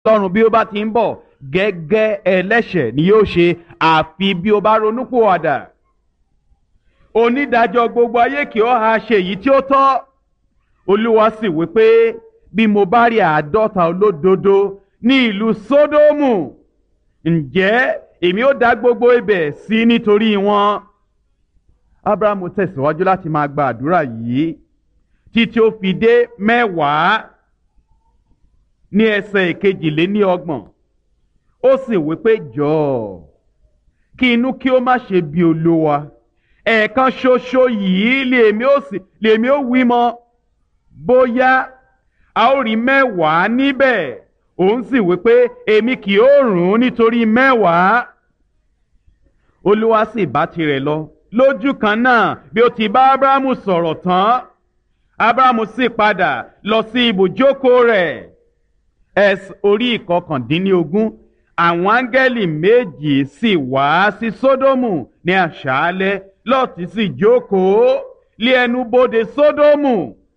lọ́run bí ó bá ti ń bọ̀ gẹ́gẹ́ ẹlẹ́ṣẹ̀ ni yóò ṣe àfi bí ó bá ronúpìwàdà onídàájọ́ gbogbo ayé kì ó ha ṣe èyí tí ó tọ́ olúwa sì wí pé bí mo bá rí àádọ́ta olódodo ní ìlú sódómù ǹjẹ́ èmi ó dá gbogbo ibẹ̀ sí nítorí wọn. abrahamu tẹ̀síwájú láti máa gba àdúrà yìí títí ó fi dé mẹ́wàá ní ẹsẹ̀ ìkejìléní ọgbọ̀n ó sì wí pé jọ̀ọ́ kí inú kí ó má ṣe bí olúwa ẹ̀ẹ̀kan ṣoṣo yìí lèmi ó sì lèmi ó wí mọ́ bóyá a ó rí mẹ́wàá níbẹ̀ òun sì wí pé èmi kì ó rùn ún nítorí mẹ́wàá olúwa sì bá tirẹ̀ lọ lójú kan náà bí ó ti bá abrahamu sọ̀rọ̀ tán abrahamu sì padà lọ sí ibùjókòó rẹ̀ ẹs orí ìkọkàndínlógún àwọn áńgẹ́lì méjì sì wá sí sódómù ní àṣálẹ́ lọ́ọ̀tì sì jókòó lé ẹnu bodè sódómù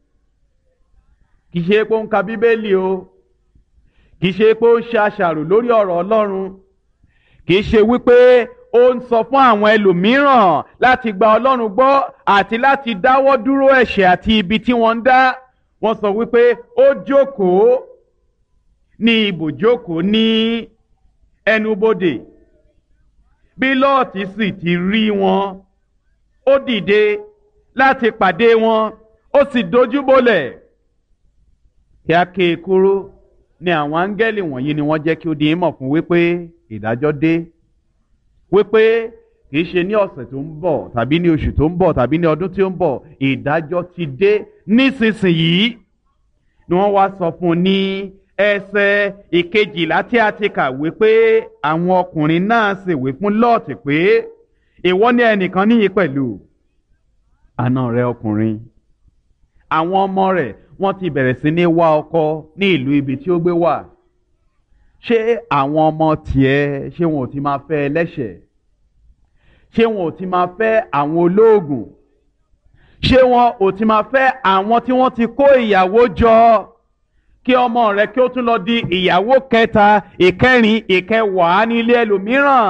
kì í ṣe pé ó ń ka bíbélì o kì í ṣe pé ó ń ṣe àṣàrò lórí ọ̀rọ̀ ọlọ́run kì í ṣe wípé ó ń sọ fún àwọn ẹlòmíràn láti gba ọlọ́run gbọ́ àti láti dáwọ́ dúró ẹ̀ṣẹ̀ àti ibi tí wọ́n ń dá wọ́n sọ wípé ó jókòó ní ibùjókòó ní ẹnubodè bí lọ́ọ̀tì sì ti rí wọn ó dìde láti pàdé wọn ó sì dojúbolẹ̀ kí a ké e kúrú ni àwọn áńgẹ́lì wọ̀nyí ni wọ́n jẹ́ kí ó di ìmọ̀ fún wípé ìdájọ́ dé wípé kìí ṣe ní ọ̀sẹ̀ tó ń bọ̀ tàbí ní oṣù tó ń bọ̀ tàbí ní ọdún tí ó ń bọ̀ ìdájọ́ ti dé nísinsìnyí ni wọ́n wá sọ fún un ní ẹsẹ̀ ìkejìlá tí a ti kà wípé àwọn ọkùnrin náà sì wí fún lọ́ọ̀tì pé ìwọ ní ẹnìkan níyì pẹ̀lú àna rẹ ọkùnrin àwọn ọmọ rẹ̀ wọ́n ti bẹ̀rẹ̀ sí ní wá ọkọ ní ìlú ibi tí ó gbé wà ṣé àwọn ọmọ tiẹ̀ ṣé wọn ò ti máa fẹ́ ẹlẹ́ṣẹ̀ ṣé wọn ò ti máa fẹ́ àwọn olóògùn ṣé wọn ò ti máa fẹ́ àwọn tí wọ́n ti kó ìyàwó jọ kí ọmọ rẹ kí ó tún lọ di ìyàwó kẹta ìkẹrin ìkẹwàá ní ilé ẹlòmíràn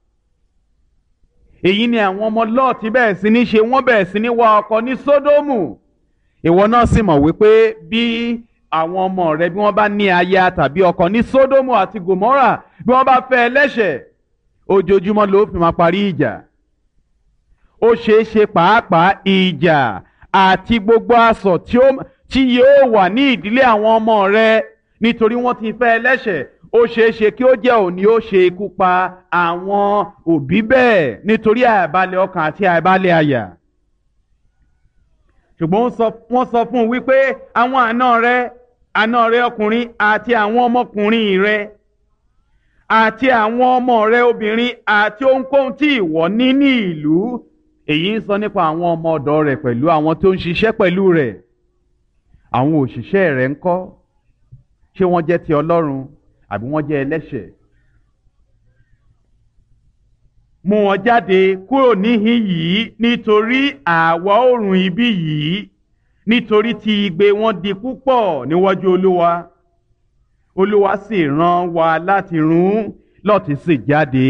èyí ni àwọn ọmọ lọ́ọ̀tì bẹ̀rẹ̀ sí ní ṣe wọ́n bẹ̀rẹ̀ sí ní wá ọkọ ní sódómù ìwọ náà sì mọ̀ wípé bí àwọn ọmọ rẹ bí wọ́n bá ní aya tàbí ọkọ ní sódómù àti gòmórà bí wọ́n bá fẹ́ ẹlẹ́ṣẹ̀ ojoojúmọ́ ló fi máa parí ìjà ó ṣeé ṣe pàápàá ìjà àti gbogbo asọ̀ tí ó tí yóò wà ní ìdílé àwọn ọmọ rẹ nítorí wọ́n ti fẹ́ ẹlẹ́ṣẹ̀ ó ṣeé ṣe kí ó jẹ́ òní ó ṣe ikú pa àwọn òbí bẹ́ẹ̀ nítorí àìbalẹ̀ ọkàn àti àìbalẹ̀ àyà ṣùgbọ́n wọ́n sọ fún un wípé àwọn àna rẹ àna rẹ ọkùnrin àti àwọn ọmọkùnrin rẹ àti àwọn ọmọ rẹ obìnrin àti ohunkóhun tí ìwọ ní ní ìlú èyí ń sọ nípa àwọn ọmọ ọ̀dọ̀ rẹ̀ pẹ̀lú àwọn tó ń ṣiṣẹ́ pẹ̀lú rẹ̀ àwọn òṣìṣẹ́ rẹ̀ ń kọ́ ṣé wọ́n jẹ́ ti Ọlọ́run àbí wọ́n jẹ́ ẹlẹ́ṣẹ̀ mú wọn jáde kúrò níhìn yìí nítorí àwa oòrùn ibi yìí nítorí tí igbe wọn di púpọ̀ níwájú Olúwa Olúwa sì rán wa láti run Lọ́ọ̀tì sì jáde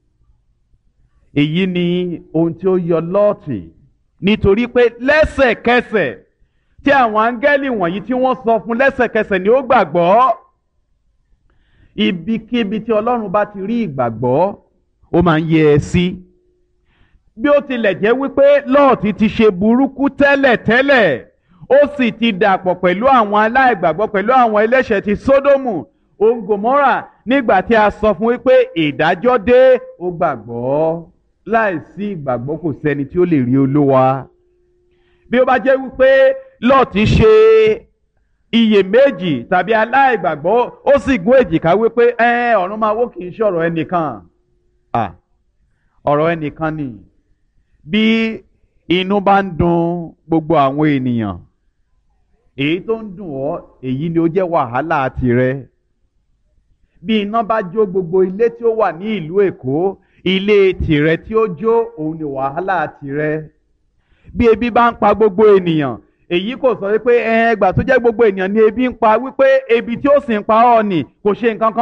èyí ni ohun tí ó yọ Lọ́ọ̀tì nítorí pé lẹ́sẹ̀kẹsẹ̀ tí àwọn áńgẹ́lì wọ̀nyí tí wọ́n sọ fún lẹ́sẹ̀kẹsẹ̀ ni ó gbàgbọ́ ibikíbi tí Ọlọ́run bá ti rí ìgbàgbọ́ ó máa ń yẹ ẹ sí bí ó tilẹ̀ jẹ́ wípé Lọ́ọ̀tì ti ṣe burúkú tẹ́lẹ̀tẹ́lẹ̀ ó sì ti dàpọ̀ pẹ̀lú àwọn aláìgbàgbọ́ pẹ̀lú àwọn ẹlẹ́ṣẹ̀ ti Sódómù òun Gòmórà nígbà tí a sọ fún wípé ìdájọ́ dé ó gbàgbọ́ láìsí ìgbàgbọ́ kò sẹ́ni tí ó lè rí Olúwa bí ó bá jẹ́ wípé Lọ́ọ̀tì ṣe iyèméjì tàbí aláìgbàgbọ́ ó sì gún èjìká wípé ẹ ọ̀run máa wó kì í ṣọ̀rọ̀ ẹnìkan ọ̀rọ̀ ẹnìkan ni bí inú bá ń dùn gbogbo àwọn ènìyàn èyí tó ń dùn ọ́ èyí ni ó jẹ́ wàhálà tirẹ̀ bí iná bá jó gbogbo ilé tí ó wà ní ìlú Èkó ilé tirẹ̀ tí ó jó òun ni wàhálà tirẹ̀ bí ebi bá ń pa gbogbo ènìyàn èyí kò sọ wípé ẹgbà tó jẹ́ gbogbo ènìyàn ni ebi ń pa wípé ebi tí ó sì ń pa ọ́ ni kò ṣe nǹkan kan.